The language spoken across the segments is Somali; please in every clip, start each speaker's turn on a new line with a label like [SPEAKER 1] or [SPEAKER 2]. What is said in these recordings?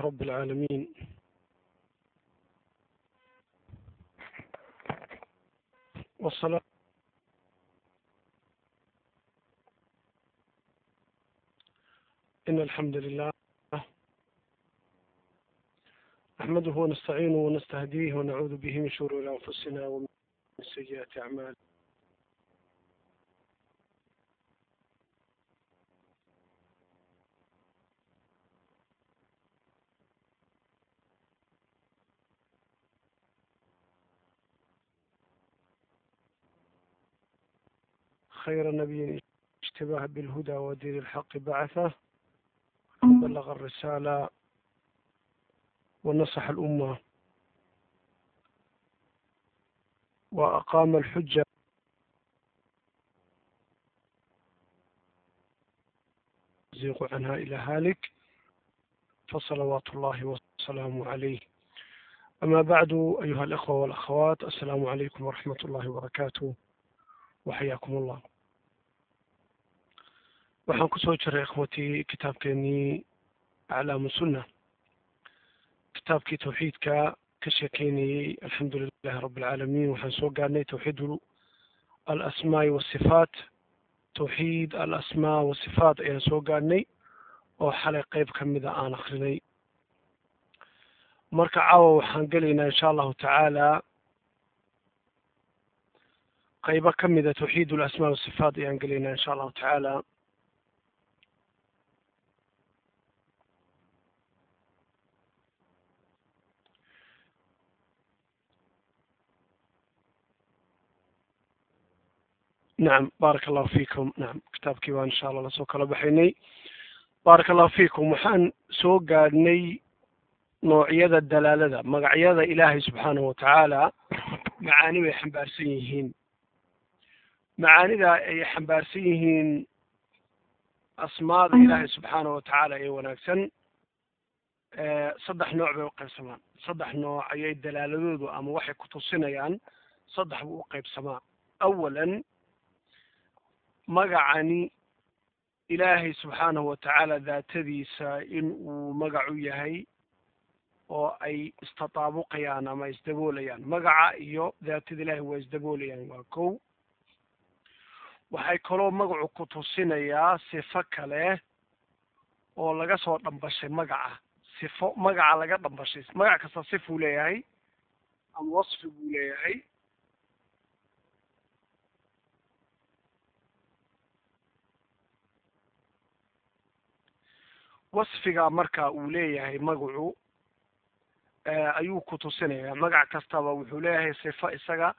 [SPEAKER 1] رب العالمين والصلاة إن الحمد لله نحمده ونستعينه ونستهديه ونعوذ به من شرور أنفسنا ومن سيئات أعمالنا خير نبي اشتباه بالهدى ودين الحق بعثه بلغ الرسالة ونصح الأمة وأقام الحجة يزيغ عنها إلى هالك فصلوات الله وسلامه عليه أما بعد أيها الإخوة والأخوات السلام عليكم ورحمة الله وبركاته وحياكم الله waxaan kusoo jiray ikhwatii kitaabkeenii aclaamu sunna kitaabkii tawxiidka ka sheekeynayey alxamdu lilahi rabi alcaalamiin waxaan soo gaarnay tawxiid alasmaai wasifaat tawxiid alasmaa wasifaat ayaan soo gaarnay oo xalay qeyb ka mida aan akrinay marka caawa waxaan gelaynaa insha allahu tacaala qeybo ka mida tawxiid alasmaa wasifaat ayaan gelaynaa insha allahu tacaala nacam baaraka allahu fiikum nacam kitaabkii baan insha allah lasoo kala baxaynay baaraka allahu fiikum waxaan soo gaadhnay noocyada dalaalada magacyada ilaahay subxaanahu watacaala macaani bay xambaarsan yihiin macaanida ay xambaarsan yihiin asmaada ilaahay subxaanahu watacaala ee wanaagsan saddex nooc bay uqaybsamaan saddex nooc ayay dalaaladoodu ama waxay kutusinayaan saddex buu uqaybsamaa awalan magacani ilaahay subxaanahu watacaala daatadiisa in uu magacu yahay oo ay istataabuqayaan ama isdaboolayaan magaca iyo daatada ilaahay waa isdaboolayaan waa kow waxay kaloo magacu ku tusinayaa sifo kale oo laga soo dhambashay magaca sifo magaca laga dhambashay magac kasta sifuu leeyahay ama wasfi buu leeyahay wasfiga marka uu leeyahay magacu ayuu ku tusinaya magac kastaba wuxuu leeyahay sifo isaga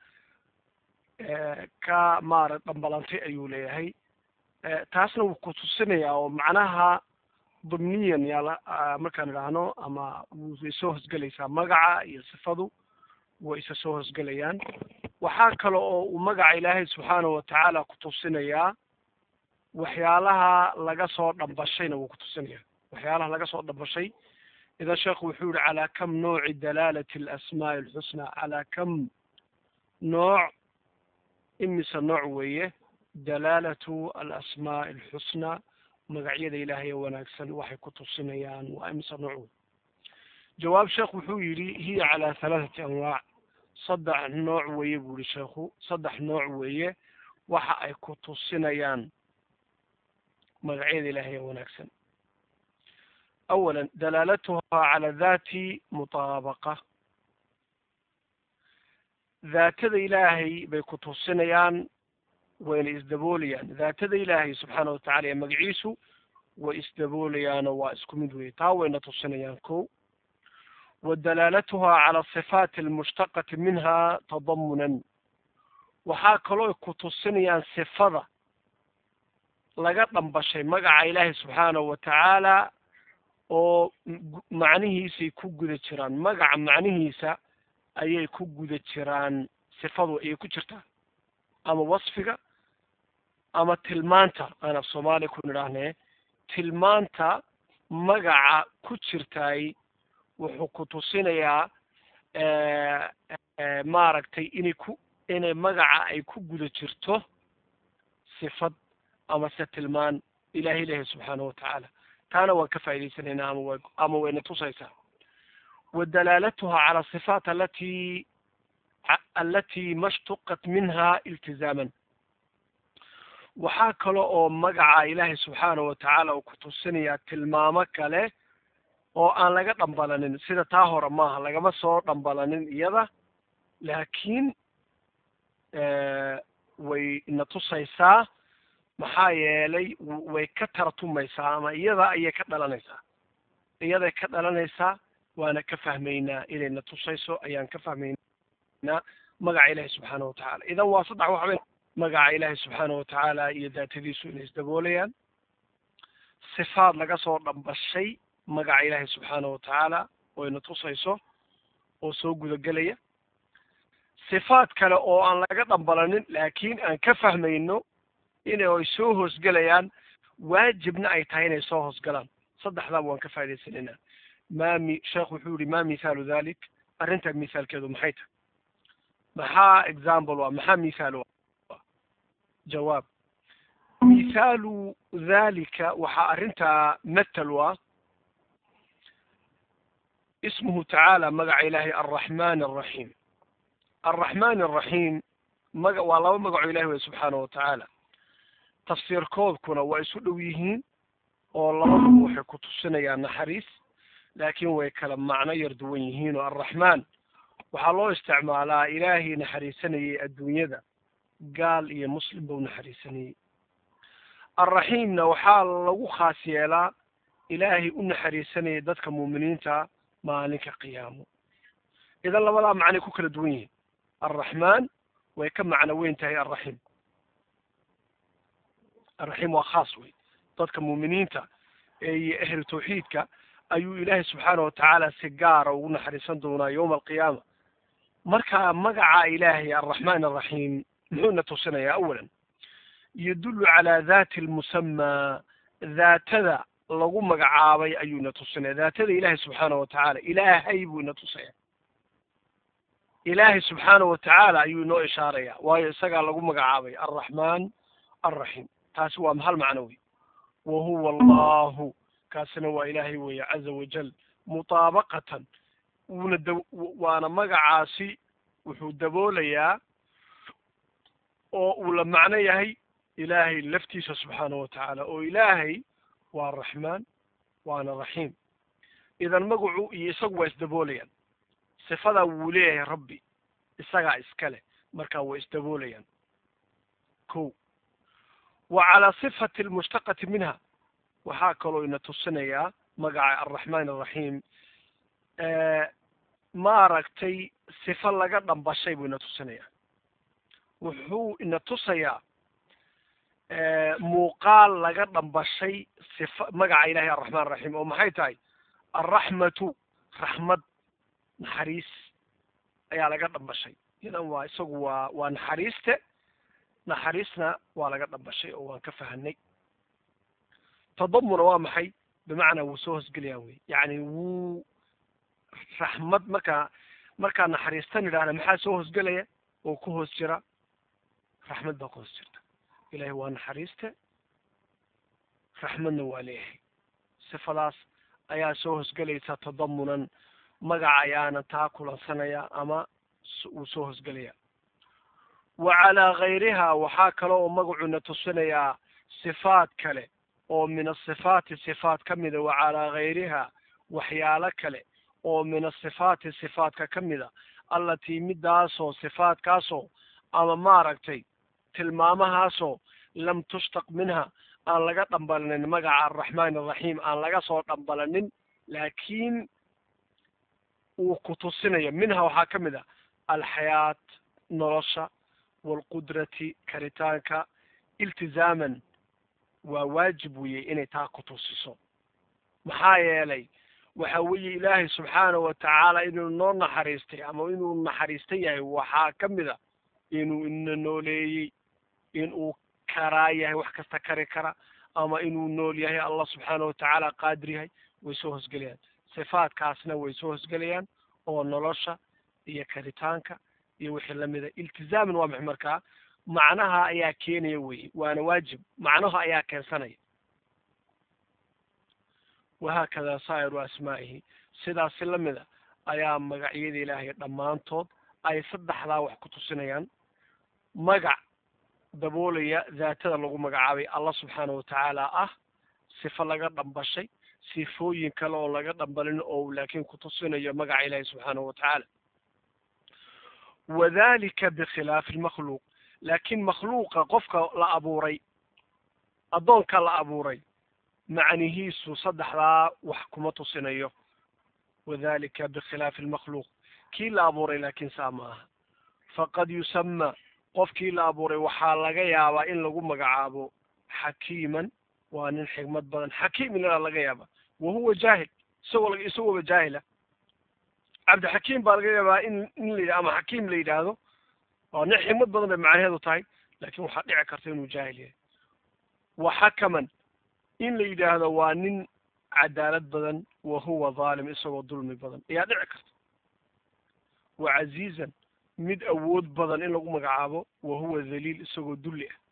[SPEAKER 1] ka maara dhambalantay ayuu leeyahay taasna wuu ku tusinayaa oo macnaha dumniyan yaala markaan idhaahno ama way soo hosgelaysaa magaca iyo sifadu way isa soo hosgelayaan waxaa kale oo uu magaca ilaahay subxaanahu watacaala ku tusinayaa waxyaalaha laga soo dhambashayna wuu ku tusinaya waxyaalaha laga soo dhambashay idan sheekhu wuxuu yihi calaa kam nooci dalaalati alasmaai alxusnaa calaa kam nooc imise nooc weeye dalaalatu alasmaai alxusnaa magacyada ilaahay ee wanaagsan waxay ku tusinayaan waa imise nooc wey jawaab sheekh wuxuu yidhi hiya calaa halaathati anwaac saddex nooc weeye buu yihi sheekhu saddex nooc weeye waxa ay ku tusinayaan magacyada ilaahay ee wanaagsan أولا دلالتها على ذات مطابقة daatada ilaahay bay ku tusinayaan wayna isdaboolayaan daatada ilaahay subxaana watacala ee magaciisu way isdaboolayaanoo waa isku mid weye taa wayna tusinayaan ko wa dalaalatuha cala asifaati almushtaqati minha tadamunan waxaa kaloo ku tusinayaan sifada laga dhambashay magaca ilaahay subxaanahu watacaala oo macnihiisay ku guda jiraan magaca macnihiisa ayay ku guda jiraan sifadu ayay ku jirtaa ama wasfiga ama tilmaanta aan af soomaaliya ku nidhaahnee tilmaanta magaca ku jirtaay wuxuu ku tusinayaa maaragtay inay ku inay magaca ay ku guda jirto sifad ama se tilmaan ilahi ilahi subxaanahu watacaala taana waan ka faa'idaysanaynaa ama wa ama wayna tusaysaa wa dalaalatuha cala asifaat alati alati mashtuqat minha iltizaaman waxaa kale oo magaca ilaahay subxaanahu watacaala uu ku tusinayaa tilmaamo kale oo aan laga dhambalanin sida taa hore maaha lagama soo dhambalanin iyada laakiin way na tusaysaa maxaa yeelay way ka taratumaysaa ama iyada ayay ka dhalanaysaa iyaday ka dhalanaysaa waana ka fahmaynaa inay na tusayso ayaan ka fahmaynaa magaca ilaahi subxaanahu watacaala idan waa saddex waxba magaca ilaahi subxaanahu watacaala iyo daatadiisu inay isdaboolayaan sifaad laga soo dhambashay magaca ilaahi subxaanahu watacaala oo ina tusayso oo soo gudagelaya sifaad kale oo aan laga dhambalanin laakiin aan ka fahmayno inay ay soo hoosgelayaan waajibna ay tahay inay soo hoosgalaan saddexdaaba waan ka faa'idaysanaynaa ma mi sheekh wuxuu yihi ma mithaalu dhalik arrintaa mithaalkeedu maxay tahay maxaa example waa maxaa mithaal waa jawaab mithaalu dhalika waxaa arrintaa mathal waa ismuhu tacaala magaca ilaahay alraxman alraxiim alraxman alraxiim maga waa laba magacoo ilahi wey subxaanahu watacaala tafsiirkoodkuna waa isu dhow yihiin oo labaduba waxay ku tusinayaan naxariis laakiin way kala macno yar duwan yihiin oo alraxmaan waxaa loo isticmaalaa ilaahii naxariisanayay adduunyada gaal iyo muslim bau naxariisanayey alraxiimna waxaa lagu khaas yeelaa ilaahay u naxariisanayay dadka muuminiinta maalinka qiyaamo idan labadaa macnay ku kala duwan yihiin alraxmaan way ka macno weyn tahay alraxiim alraxiim waa khaas wey dadka muuminiinta iyo ehlu tawxiidka ayuu ilaahay subxaana watacaala si gaara ugu naxariisan doonaa yowma alqiyaama marka magaca ilaahay alraxmaan alraxiim muxuuna tusinayaa awalan yadullu calaa dati lmusamaa daatada lagu magacaabay ayuuna tusinaya daatada ilaahay subxaana watacaala ilaahay buu ina tusaya ilaahay subxaana watacaala ayuu inoo ishaaraya waayo isagaa lagu magacaabay alraxmaan alraxiim taasi waa hal macno wey wa huwa allahu kaasina waa ilaahay weeye caza wajal mutaabaqatan wuuna da waana magacaasi wuxuu daboolayaa oo uu la macno yahay ilaahay laftiisa subxaana watacaala oo ilaahay waa raxmaan waana raxiim idan magacu iyo isagu waa isdaboolayaan sifadaa wuu leeyahay rabbi isagaa iskale markaa way isdaboolayaan ko wa calaa sifati almushtaqati minha waxaa kaloo ina tusinayaa magaca alraxmaan alraxiim maaragtay sifo laga dhambashay buu ina tusinayaa wuxuu ina tusayaa muuqaal laga dhambashay sifa magaca ilahay arraxmaan araxiim oo maxay tahay alraxmatu raxmad naxariis ayaa laga dhambashay idan waa isagu waa waa naxariiste naxariisna waa laga dhambashay oo waan ka fahanay tadamuna waa maxay bimacnaa wuu soo hoosgelayaa wey yacni wuu raxmad markaa markaa naxariistan idhahda maxaa soo hoosgelaya oo ku hoos jira raxmad baa ku hoos jirta ilahay waa naxariiste raxmadna waa leeyahay sifadaas ayaa soo hoosgelaysa tadamunan magaca ayaana taa kulansanaya ama wuu soo hoosgelaya wa calaa gayriha waxaa kale oo magacuna tusinayaa sifaat kale oo min asifaati sifaat ka mida wa calaa gayriha waxyaalo kale oo min asifaati sifaatka ka mida allatii midaasoo sifaatkaasoo ama maaragtay tilmaamahaasoo lam tushtaq minha aan laga dhambalanin magaca araxmaan araxiim aan laga soo dhambalanin laakiin uu ku tusinayo minha waxaa ka mid a alxayaat nolosha waalqudrati karitaanka iltizaaman waa waajib weye inay taa ku tusiso maxaa yeelay waxa weeye ilaahay subxaana watacaala inuu noo naxariistay ama inuu naxariista yahay waxaa ka mid a inuu ina nooleeyey inuu karaa yahay wax kasta kari kara ama inuu nool yahay allah subxaana watacaala qaadir yahay way soo hosgelayaan sifaatkaasna way soo hosgelayaan oo nolosha iyo karitaanka iyo wixii lamida iltizaaman waa maxay markaa macnaha ayaa keenaya weye waana waajib macnaha ayaa keensanaya wahaakada saa'iru asmaa'ihi sidaasi la mida ayaa magacyada ilaahay dhammaantood ay saddexdaa wax ku tusinayaan magac daboolaya daatada lagu magacaabay allah subxaana watacaala ah sifo laga dhambashay sifooyin kale oo laga dhambalin oo laakiin kutusinayo magaca ilaahi subxaanahu watacaala wadalika bikhilaafi lmakhluuq laakiin makhluuqa qofka la abuuray addoonka la abuuray macnihiisu saddexdaa wax kuma tusinayo wadalika bikhilaafi lmakhluuq kii la abuuray laakiin saa ma aha faqad yusama qofkii la abuuray waxaa laga yaabaa in lagu magacaabo xakiiman waa nin xigmad badan xakiim ilaa laga yaaba wahuwa jaahil isagoo isagooba jaahila cabdixakiim baa laga yaabaa in in la yidhah ama xakiim la yidhaahdo waa nin xigmad badan bay macnaheedu tahay laakin waxaa dhici karta inuu jaahil yahay wa xakaman in la yidhaahdo waa nin cadaalad badan wa huwa dhaalim isagoo dulmi badan ayaa dhici karta wa casiizan mid awood badan in lagu magacaabo wa huwa dhaliil isagoo dulli ah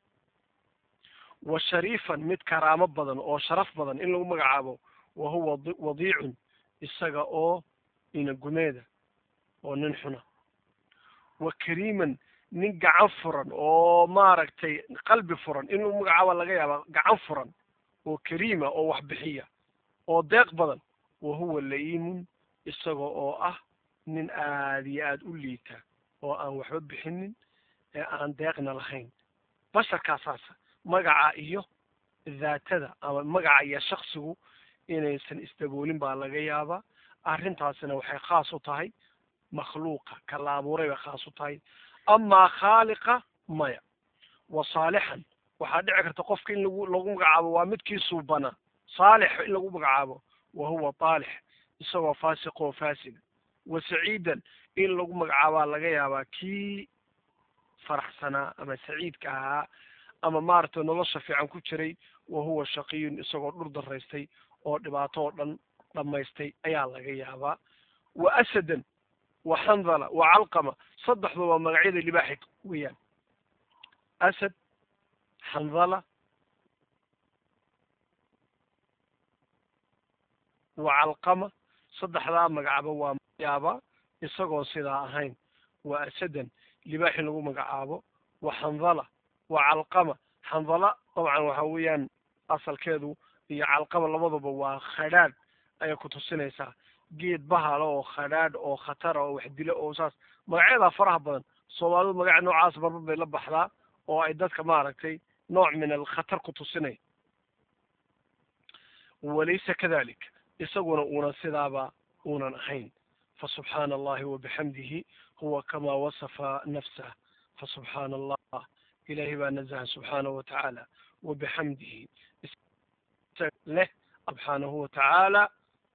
[SPEAKER 1] wa shariifan mid karaamo badan oo sharaf badan in lagu magacaabo wa huwa wadiicun isaga oo inagumeeda oo nin xuna wa kariiman nin gacan furan oo maaragtay qalbi furan in lagu magacaabo laga yaaba gacan furan oo kariima oo wax bixiya oo deeq badan wa huwa la'iimun isaga oo ah nin aada iyo aada u liita oo aan waxba bixinin ee aan deeqna lahayn basharkaasaasa magaca iyo daatada ama magaca iyo shaksigu inaysan isdaboolin baa laga yaabaa arrintaasina waxay khaas u tahay makhluuqa ka la abuuray bay khaas u tahay amaa khaaliqa maya wa saalixan waxaa dhici karta qofka in lagu lagu magacaabo waa midkii suubana saalix in lagu magacaabo wa huwa taalix isagoo faasiq oo faasida wa saciidan in lagu magacaabaa laga yaabaa kii faraxsanaa ama saciidka ahaa ama maaragtay nolosha fiican ku jiray wa huwa shaqiyun isagoo dhur daraystay oo dhibaato oo dhan dhammaystay ayaa laga yaabaa wa asadan wa xandala wa calqama saddexdu waa magacyada libaaxi weeyaan asad xandala wa calqama saddexdaa magacaba waa yaabaa isagoon sidaa ahayn wa asadan libaax in lagu magacaabo wa xandala wa calqama xandala dabcan waxa weeyaan asalkeedu iyo calqama labaduba waa khadhaadh ayay ku tusinaysaa geed bahalo oo khadhaadh oo khatara oo wax dilo oo saas magacyadaa faraha badan soomaalidu magaca noocaas marba bay la baxdaa oo ay dadka maaragtay nooc min alkhatar ku tusinay walaysa kadalik isaguna uunan sidaaba uunan ahayn fasubxaana allahi wabixamdihi huwa kamaa wasafa nafsah fasubxaana allah ilahay baa nazaha subxaanahu watacaala wabixamdihi leh subxaanahu watacaala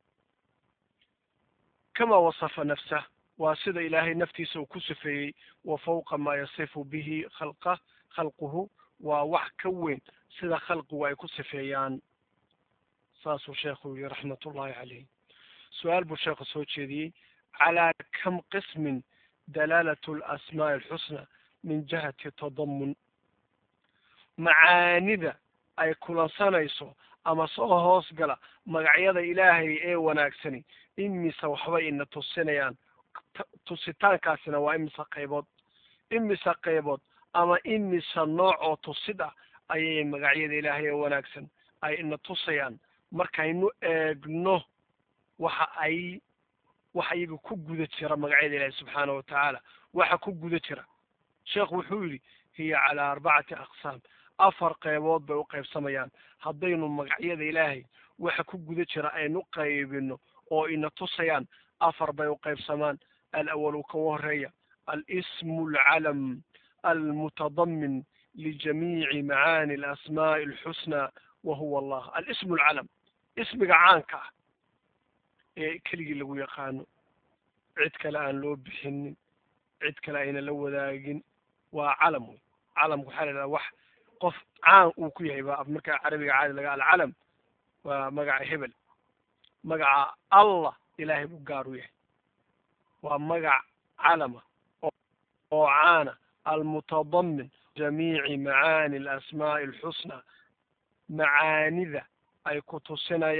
[SPEAKER 1] kamaa wasafa nafsah waa sida ilaahay naftiisa uu ku sifeeyey wa fawqa maa yasifu bihi khalqa khalquhu waa wax ka weyn sida khalqigu ay ku sifeeyaan saasuu sheekhu yihi raxmat ullahi caleyh su-aal buu sheekhu soo jeediyey calaa kam qismin dalaalatu alasmaa'i alxusna min jihati tadamun macaanida ay kulansanayso ama soo hoos gala magacyada ilaahay ee wanaagsani imise waxbay ina tusinayaan tusitaankaasina waa imise qaybood imise qaybood ama imise nooc oo tusid ah ayay magacyada ilaahay ee wanaagsan ay ina tusayaan markaynu eegno waxa ay waxa iyaga ku guda jira magacyada ilaahay subxaana watacaala waxa ku guda jira sheekhu wuxuu yidhi hiya calaa arbacati aqsaam afar qaybood bay u qaybsamayaan haddaynu magacyada ilaahay waxa ku guda jira aynu qaybino oo ina tusayaan afar bay u qaybsamaan alawalu ka horeeya alismu alcalam almutadamin lijamiici macaani alasmaa'i alxusna wa huwa allah alismu alcalam ismiga caanka ah ee keligii lagu yaqaano cid kale aan loo bixinin cid kale ayna la wadaagin waa calam wey calamka waxaa la idhaha wax qof caan uu ku yahay ba markaa carabiga caadi laga alcalam waa magaca hebel magaca allah ilaahay buu gaar u yahay waa magac calama oo caana almutadamin jamiici macaani alasmaa'i alxusna macaanida ay ku tusinayaan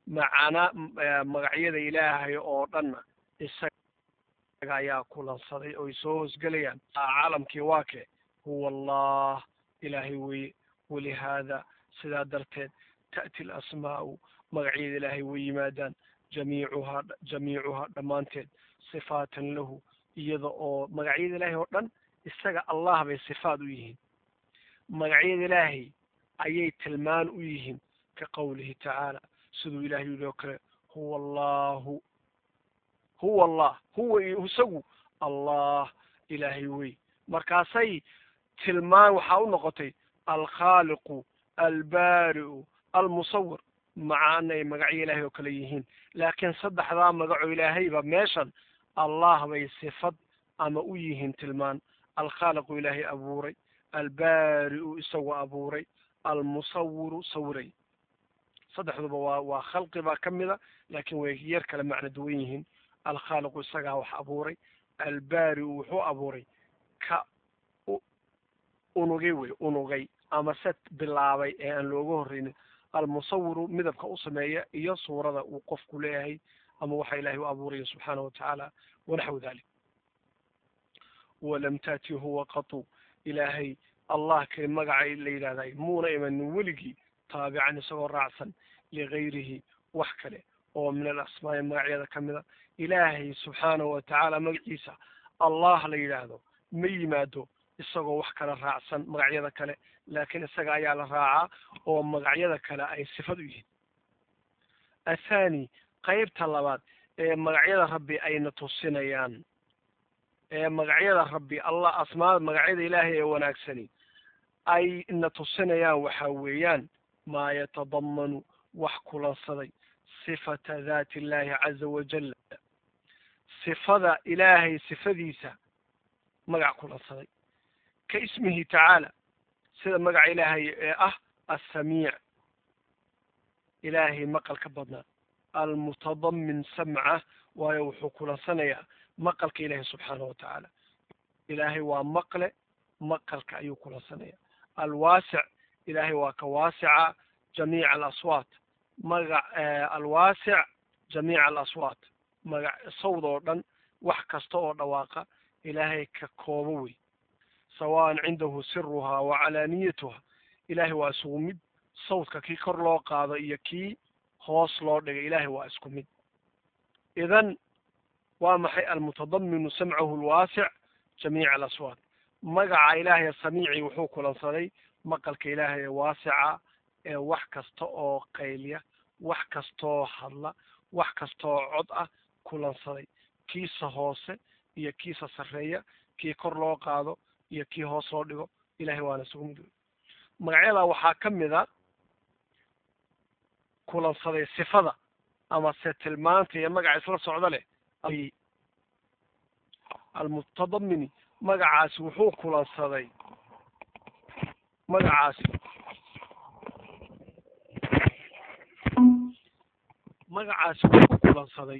[SPEAKER 1] macana magacyada ilaahay oo dhanna isaga ayaa kulansaday oy soo hoosgelayaan caalamkii waa kee huwa allah ilaahay weye walihaada sidaa darteed ta'ti alasmaa'u magacyada ilaahay way yimaadaan jamiicuhaa jamiicuhaa dhammaanteed sifaatan lahu iyada oo magacyada ilaahay oo dhan isaga allah bay sifaad u yihiin magacyada ilaahay ayay tilmaan u yihiin ka qowlihi tacaala siduu ilahay yidhi oo kale huwa allahu huwa allah huwa isagu allah ilaahay wey markaasay tilmaan waxaa u noqotay alkhaaliqu albaari'u almusawir maca anay magacyo ilaahay oo kale yihiin laakiin saddexdaa magaco ilaahayba meeshan allah bay sifad ama u yihiin tilmaan alkhaaliqu ilaahay abuuray albaari'u isagu abuuray almusawiru sawiray saddexduba waa waa khalqi baa ka mida laakiin way yar kale macno duwan yihiin alkhaaliqu isagaa wax abuuray albaari'u wuxuu abuuray ka unugay wey unugay ama se bilaabay ee aan looga horreynin almusawiru midabka u sameeya iyo suurada uu qofku leeyahay ama waxa ilahay u abuuraya subxaanahu watacaala wanaxwu dalik walam taati huwa qatu ilaahay allah kay magacay la yidhahday muuna imanin weligii taabican isagoo raacsan ligayrihi wax kale oo min alasmaa'i magacyada ka mida ilaahay subxaanahu watacaala magaciisa allah la yidhaahdo ma yimaado isagoo wax kala raacsan magacyada kale laakiin isaga ayaa la raacaa oo magacyada kale ay sifad u yihiin athani qeybta labaad ee magacyada rabbi ayna tusinayaan ee magacyada rabbi allah asmaada magacyada ilaahay ee wanaagsani ay na tusinayaan waxa weeyaan maa yatadamanu wax kulansaday sifata daati illahi caza wajal sifada ilaahay sifadiisa magac kulansaday ka ismihi tacaala sida magaca ilaahay ee ah assamiic ilaahay maqalka badnaa almutadamin samca waayo wuxuu kulansanayaa maqalka ilaahay subxaanahu watacaala ilaahay waa maqle maqalka ayuu kulansanaya alwaasic ilaahay waa ka waasica jamiica alaswaat magac alwaasic jamiica alaswaat magac sawd oo dhan wax kasta oo dhawaaqa ilaahay ka koobo wey sawaan cindahu siruhaa wa calaaniyatuha ilaahay waa isugu mid sawdka kii kor loo qaado iyo kii hoos loo dhigay ilaahay waa isku mid idan waa maxay almutadaminu samcahu alwaasic jamiica alaswaat magaca ilaahay samiici wuxuu kulansaday maqalka ilaahay ee waasica ee wax kasta oo qaylya wax kastaoo hadla wax kastaoo cod ah kulansaday kiisa hoose iyo kiisa sarreeya kii kor loo qaado iyo kii hoos loo dhigo ilahay waana isugu mid wey magacyada waxaa ka mid a kulansaday sifada ama se tilmaanta iyo magaca isla socda leh almutadamini magacaasi wuxuu kulansaday magacaasi magacaasi wuxuu kulansaday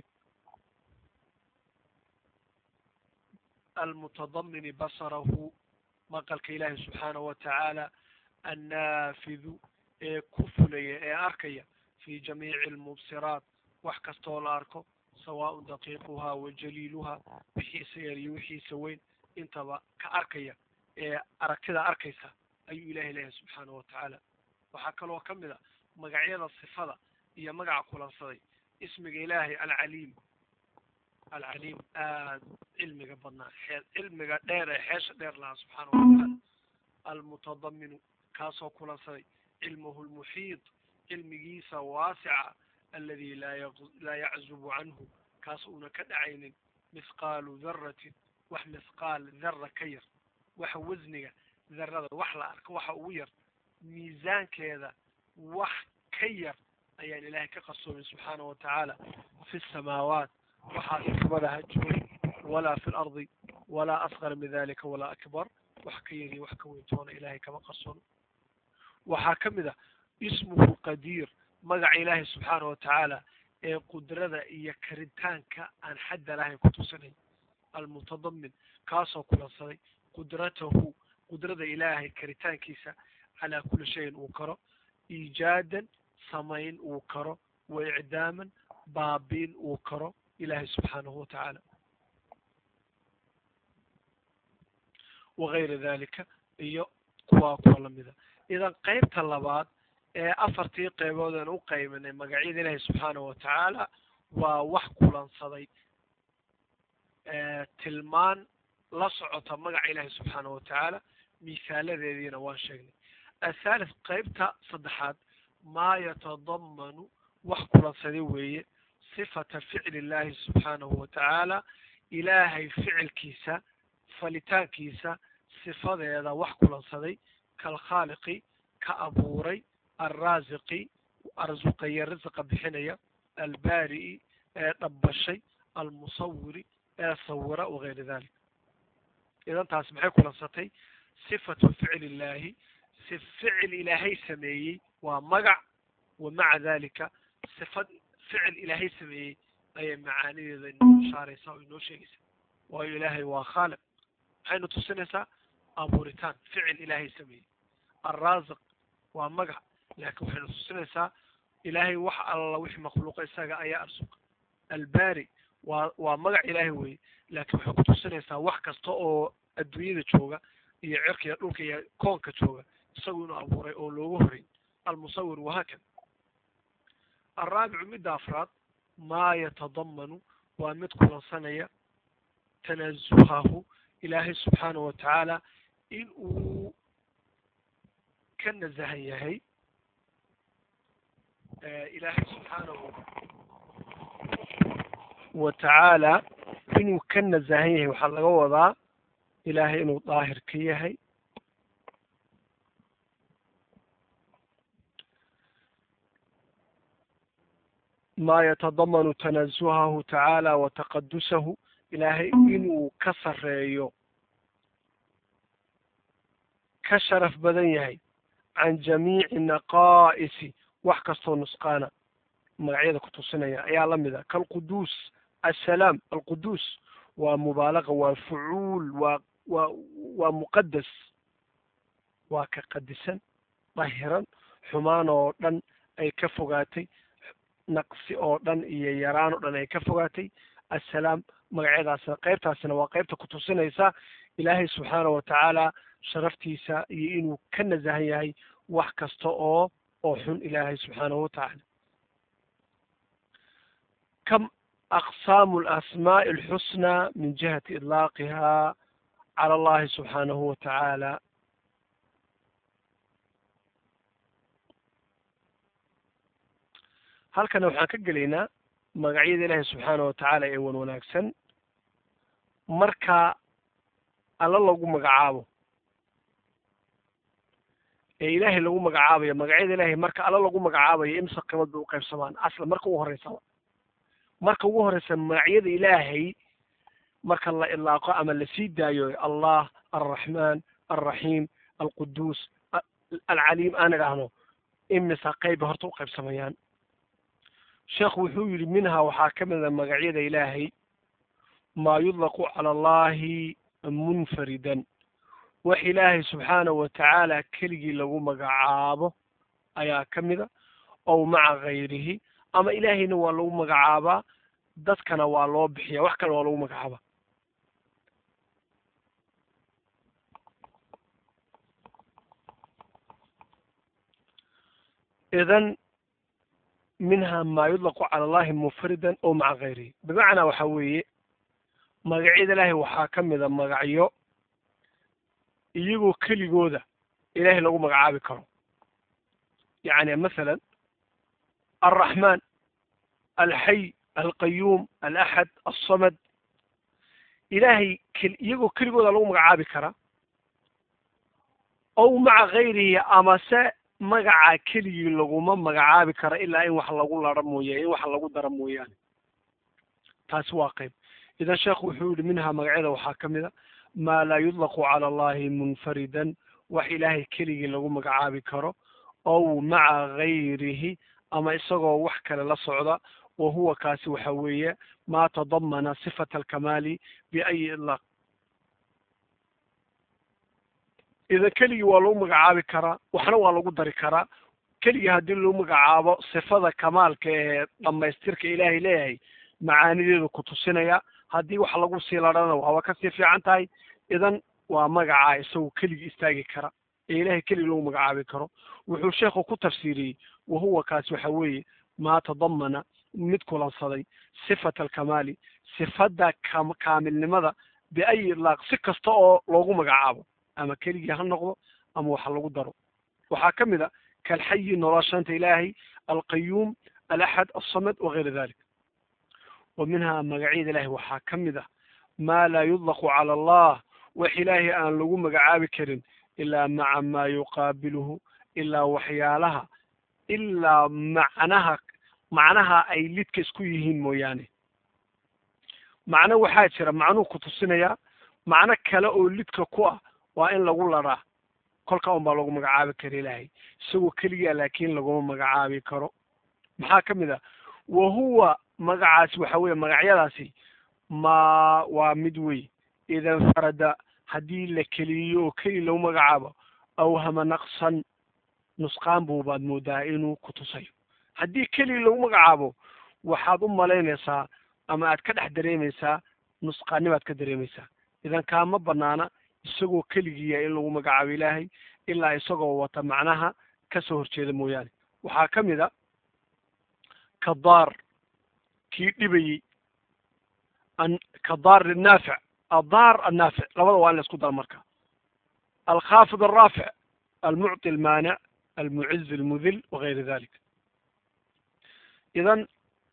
[SPEAKER 1] almutadamini basarahu maqalka ilaahi subxaanahu watacaala annaafidu ee ku fulaya ee arkaya fi jamiici almubsiraat wax kastoo la arko sawaaءun daqiiquhaa wa jaliiluhaa wixiisa yar iyo wixiisa weyn intaba ka arkaya ee aragtida arkaysa ayuu ilahay leeyahay subxaanahu watacaala waxaa kaloo ka mid a magacyada sifada iyo magaca kulansaday ismiga ilaahay alcaliim alcaliim aad cilmiga badnaa xee cilmiga dheer ee xeesha dheer lahaa subxaanahu watacaala almutadaminu kaasoo kulansaday cilmuhu lmuxiid cilmigiisa waasica aladi laa laa yaczubu canhu kaas uuna ka dhacaynin mithqaalu daratin wax mithqaal dara ka yar waxa wasniga darada wax la arko waxa ugu yar miisaankeeda wax ka yar ayaan ilaahay ka qarsoomin subxaanahu watacaala fi samaawaat waxaas samada ha joogin walaa fi lardi walaa asqar min dalika walaa akbar wax ka yar iyo wax ka weyntoona ilaahay kama qarsoono waxaa ka mid a ismuhu qadiir magaca ilaahay subxaanahu watacaala ee qudrada iyo karitaanka aan xadda lahayn ku tusinay almutadamin kaasoo kulansaday qudratahu qudrada ilaahay karitaankiisa calaa kuli shayin uu karo iijaadan samayn uu karo
[SPEAKER 2] wa icdaaman baabiin uu karo ilaahay subxaanahu watacaala wagayra dalika iyo kuwaa kuwa lamida idan qeybta labaad ee afartii qeybood aan u qaybanay magacyada ilaahay subxaanahu watacaala waa wax kulansaday tilmaan la socota magaca ilaahay subxaanahu watacaala misaaladeediina waan sheegnay athaalith qeybta saddexaad maa yatadamanu wax kulansaday weeye sifata ficli illahi subxaanahu watacaala ilaahay ficilkiisa falitaankiisa sifadeeda wax kulansaday kalkhaaliqi ka abuuray alraasiqi arsuqaya risiqa bixinaya albaari'i ee dhabbashay almusawiri ee sawira wagayra dalik idan taas maxay kulansatay sifatu ficli illaahi si ficil ilaahay sameeyey waa magac wa maca dalika sifad ficil ilaahay sameeyey ayay macaanideeda inoo ishaaraysaa oo inoo sheegaysaa waayo ilaahay waa khaaliq maxaynu tusinaysaa abuuritaan ficil ilaahay sameeyey alraasiq waa magac laakiin waxaynu tusinaysaa ilaahay wax alla wixii makhluuqa isaga ayaa arsuqa albaari waa waa magac ilaahay weye laakiin waxay ku tusinaysaa wax kasta oo adduunyada jooga iyo cirka iyo dhulka iyo koonka jooga isagu inuu abuuray oo loogu horay almusawir wahaakada alraabicu midda afraad maa yatadamanu waa mid kulansanaya tanazuhahu ilaahay subxaanahu watacaala in uu ka nasahan yahay ilaahay subxaanahu watacaala inuu ka nasahan yahay waxaa laga wadaa ilaahay inuu daahir ka yahay maa yatadamanu tanazuhahu tacaala wa taqadusahu ilaahay inuu ka sareeyo ka sharaf badan yahay can jamiici naqaa'isi wax kastoo nusqaana magacyada ku tusinaya ayaa la mid a kalquduus assalaam alquduus waa mubaalaqa waa fucuul waa waa waa muqadas waa ka qadisan dahiran xumaan oo dhan ay ka fogaatay naqsi oo dhan iyo yaraan oo dhan ay ka fogaatay assalaam magacyadaasna qeybtaasina waa qeybta ku tusinaysa ilaahay subxaanahu watacaala sharaftiisa iyo inuu ka nasahan yahay wax kasta oo oo xun ilaahay subxaanahu watacaala kam aqsaamu alasmaa'i alxusnaa min jihati idlaaqiha cala allahi subxaanahu watacaala halkana waxaan ka gelaynaa magacyada ilaahay subxaanahu watacaala ee wan wanaagsan marka alla lagu magacaabo ee ilaahay lagu magacaabayo magacyada ilaahay marka alla lagu magacaabayo imsa qimad bay uqaybsamaan asla marka ugu horeysaba marka ugu horeysa magacyada ilaahay marka la ilaaqo ama lasii daayo allah alraxmaan alraxiim alquduus alcaliim aan idhaahno imisa qeyba horta uqaybsamayaan sheekhu wuxuu yidhi minhaa waxaa ka mida magacyada ilaahay maa yudlaqu cala allahi munfaridan wax ilaahay subxaanahu watacaala keligii lagu magacaabo ayaa ka mida ow maca gayrihi ama ilaahayna waa lagu magacaabaa dadkana waa loo bixiya wax kale waa lagu magacaabaa idan minha maa yudlaqu cala allahi munfaridan ow maca gayrihi bimacnaa waxa weeye magacyada ilaahay waxaa ka mida magacyo iyagoo keligooda ilaahay lagu magacaabi karo yacni masalan alraxmaan alxay alqayuum alaxad alsamad ilaahay iyagoo keligooda lagu magacaabi karaa ow maca gayrihi amase magaca keligii laguma magacaabi karo ilaa in wax lagu laro mooye in wax lagu daro mooyaane taasi waa qayb idan sheekhu wuxuu yihi minhaa magacyada waxaa ka mida maa laa yudlaqu cala allahi munfaridan wax ilaahay keligii lagu magacaabi karo ow maca gayrihi ama isagoo wax kale la socda wa huwa kaasi waxa weeye maa tadamana sifata alkamaali biayi idlaaq idan keligii waa lagu magacaabi karaa waxna waa lagu dari karaa
[SPEAKER 1] keligii haddii lagu magacaabo sifada kamaalka ee dhamaystirka ilaahay leeyahay macaanideedu ku tusinaya haddii wax lagu sii ladhana waaba kasii fiican tahay idan waa magacaa isagu keligii istaagi kara ee ilaahay keligii lagu magacaabi karo wuxuu sheekhu ku tafsiiriyey wahuwa kaas waxa weeye maa tadamana mid kulansaday sifata alkamaali sifada kam kaamilnimada biayi idlaaq si kasta oo loogu magacaabo ama keligii ha noqdo ama waxa lagu daro waxaa ka mid a kalxayi noloshanta ilaahay alqayuum alaxad alsamad wagayra dalik wa minhaa magacyada ilahay waxaa ka mid ah maa laa yudlaqu cala allah wax ilaahay aan lagu magacaabi karin ilaa maca maa yuqaabiluhu ilaa waxyaalaha ilaa macnaha macnaha ay lidka isku yihiin mooyaane macno waxaa jira macnuhu ku tusinayaa macno kale oo lidka ku ah waa in lagu laraa kolka un baa lagu magacaabi kara ilaahay isagoo keligaa laakiin laguma magacaabi karo maxaa ka mid ah wa huwa magacaasi waxa weeye magacyadaasi ma waa mid wey ida infarada haddii la keliyo oo keli lagu magacaabo awhama naqsan nusqaan buu baad moodaa inuu ku tusayo haddii keli lagu magacaabo waxaad u malaynaysaa ama aad ka dhex dareemaysaa nusqaanibaad ka dareemaysaa idan kaama banaana isagoo keligiiya in lagu magacaabo ilaahay ilaa isagoo wata macnaha kasoo horjeeda mooyaane waxaa ka mid a kadaar kii dhibayey kadaar naafic adaar annaafic labada waa in la isku daro marka alkhaafid alraafic almucطi almaanic almuciz almudil wagayra dalik idan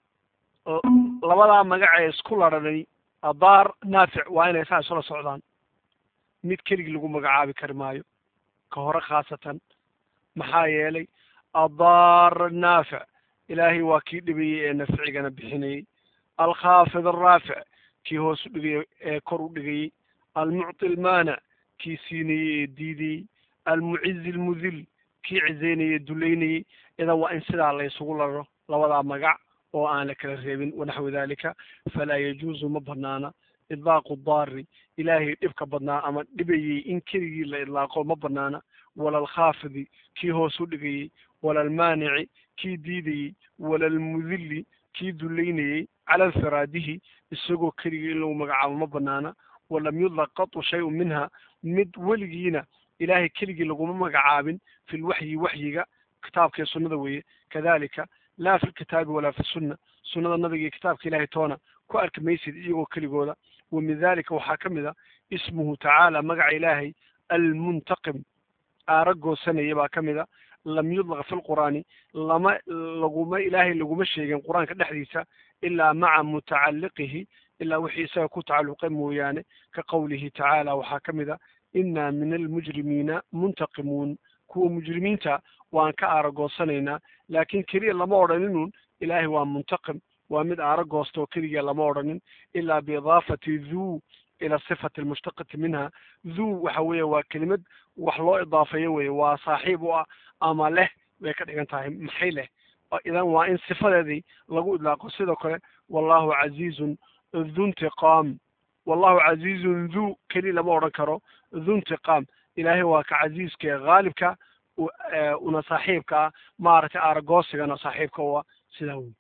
[SPEAKER 1] labadaa magac ee isku laranay adaar naafic waa inay saa isula socdaan mid keligii lagu magacaabi kari maayo ka hore khaasatan maxaa yeelay adaar naafic ilaahay waa kii dhibayey ee nafcigana bixinayey alkhaafid alraafic kii hoos u dhigayey ee kor u dhigayey almucطi almaanic kii siinayey ee diidayey almuciz almudil kii cizaynayey dulaynayey idan waa in sidaa la isugu laro labadaa magac oo aan la kala reebin wanaxwi dalika falaa yajuuzu ma banaana idlaaqu daari ilaahay dhibka badnaa ama dhibayey in keligii la idlaaqo ma banaana wala alkhaafidi kii hoos u dhigayey wala almaanici kii diidayey wala almudili kii dulaynayey cala infiraadihi isagoo keligii in lagu magacaabo ma banaana walam yudlaq qatu shay-un minha mid weligiina ilaahay keligii laguma magacaabin fi lwaxyi waxyiga kitaabka iyo sunnada weeye kadalika laa fi lkitaabi walaa fi sunna sunnada nabiga iyo kitaabka ilahay toona ku arki maysid iyagoo keligooda wa min dalika waxaa ka mid a ismuhu tacaala magaca ilaahay almuntaqim aara goosanaya baa ka mid a lam yudlaq fi lqur'aani lama laguma ilaahay laguma sheegin qur-aanka dhexdiisa ilaa maca mutacalliqihi ilaa wixii isaga ku tacalluqay mooyaane ka qowlihi tacaala waxaa ka mid a inaa min almujrimiina muntaqimuun kuwa mujrimiinta waan ka aaragoosanaynaa laakiin keliya lama odhaninun ilaahay waa muntaqim waa mid aaragoosta oo keliya lama odhanin ilaa biidaafati dhuu ila sifati almushtaqati minha dhuu waxa weeye waa kelimad wax loo idaafeeyo weye waa saaxiib u ah ama leh bay ka dhigan tahay maxay leh idan waa in sifadeedii lagu idlaaqo sidoo kale wallahu casiizun dhu intiqaam wallahu casiizun dhuu keliya lama odhan karo dhu intiqaam ilaahay waa ka casiiska ee haalibka una saaxiibka ah maaragtay aaragoosigana saaxiibka u ah sidaa wey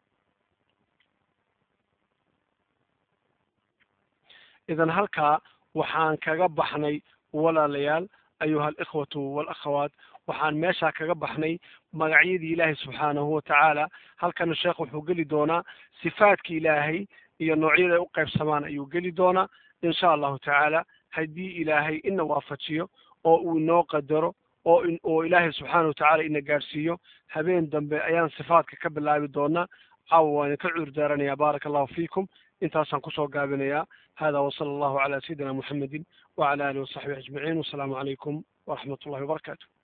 [SPEAKER 1] idan halkaa waxaan kaga baxnay walaalayaal ayuha alikhwatu walakhawaat waxaan meeshaa kaga baxnay magacyadii ilaahay subxaanahu watacaala halkana sheekh wuxuu geli doonaa sifaadki ilaahay iyo noocyada ay u qaybsamaan ayuu geli doonaa insha allahu tacaala haddii ilaahay ina waafajiyo oo uu inoo qadaro oo oo ilaahay subxaana watacaala ina gaadhsiiyo habeen dambe ayaan sifaadka ka bilaabi doonaa caawa waan idinka cuur daaranayaa baaraka allahu fiikum intaasaan kusoo gaabinayaa hada wasala allahu calaa sayidina muxamedin wacala alihi wasaxbihi ajmaciin wasalaamu calaykum waraxmat ullahi wabarakaatu